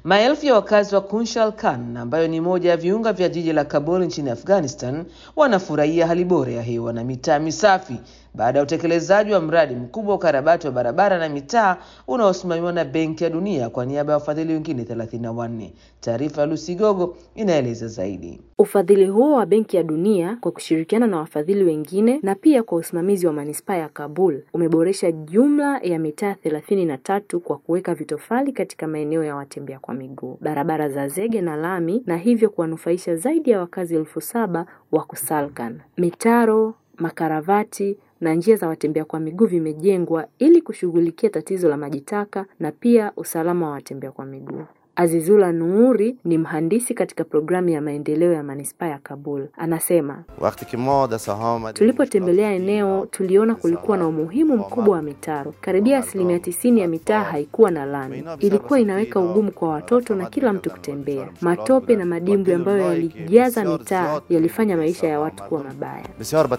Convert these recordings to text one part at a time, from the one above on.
Maelfu ya wakazi wa Kunshal Khan ambayo ni moja ya viunga vya jiji la Kabul nchini Afghanistan wanafurahia hali bora ya hewa na mitaa misafi baada ya utekelezaji wa mradi mkubwa wa ukarabati wa barabara na mitaa unaosimamiwa na Benki ya Dunia kwa niaba ya wafadhili wengine 34. Taarifa ya Lucy Gogo inaeleza zaidi. Ufadhili huo wa Benki ya Dunia kwa kushirikiana na wafadhili wengine na pia kwa usimamizi wa manispaa ya Kabul umeboresha jumla ya mitaa thelathini na tatu kwa kuweka vitofali katika maeneo ya watembea kwa miguu, barabara za zege na lami, na hivyo kuwanufaisha zaidi ya wakazi elfu saba wa Kusalkan. Mitaro, makaravati na njia za watembea kwa miguu vimejengwa ili kushughulikia tatizo la maji taka na pia usalama wa watembea kwa miguu. Azizula Nuuri ni mhandisi katika programu ya maendeleo ya manispaa ya Kabul. Anasema, tulipotembelea eneo tuliona kulikuwa na umuhimu mkubwa wa mitaro. Karibia asilimia tisini ya mitaa haikuwa na lami, ilikuwa inaweka ugumu kwa watoto na kila mtu kutembea. Matope na madimbwi ambayo yalijaza mitaa yalifanya maisha ya watu kuwa mabaya.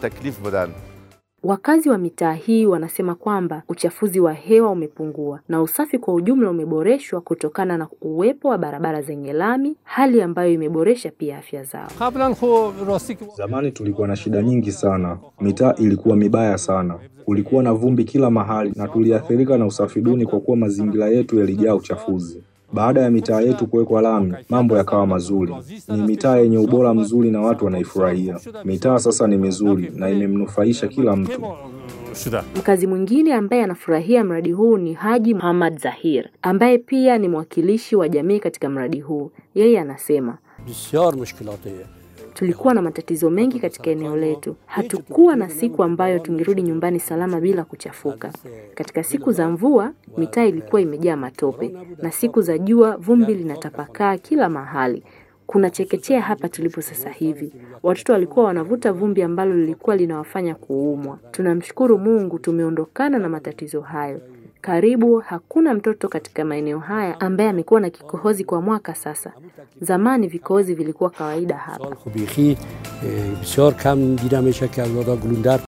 Wakazi wa mitaa hii wanasema kwamba uchafuzi wa hewa umepungua na usafi kwa ujumla umeboreshwa kutokana na uwepo wa barabara zenye lami, hali ambayo imeboresha pia afya zao. Zamani tulikuwa na shida nyingi sana, mitaa ilikuwa mibaya sana, kulikuwa na vumbi kila mahali na tuliathirika na usafi duni kwa kuwa mazingira yetu yalijaa uchafuzi. Baada ya mitaa yetu kuwekwa lami, mambo yakawa mazuri. Ni mitaa yenye ubora mzuri na watu wanaifurahia. Mitaa sasa ni mizuri na imemnufaisha kila mtu. Mkazi mwingine ambaye anafurahia mradi huu ni Haji Muhammad Zahir ambaye pia ni mwakilishi wa jamii katika mradi huu. Yeye anasema Tulikuwa na matatizo mengi katika eneo letu. Hatukuwa na siku ambayo tungerudi nyumbani salama bila kuchafuka. Katika siku za mvua, mitaa ilikuwa imejaa matope, na siku za jua vumbi linatapakaa kila mahali. Kuna chekechea hapa tulipo sasa hivi. Watoto walikuwa wanavuta vumbi ambalo lilikuwa linawafanya kuumwa. Tunamshukuru Mungu tumeondokana na matatizo hayo. Karibu hakuna mtoto katika maeneo haya ambaye amekuwa na kikohozi kwa mwaka sasa. Zamani vikohozi vilikuwa kawaida hapa.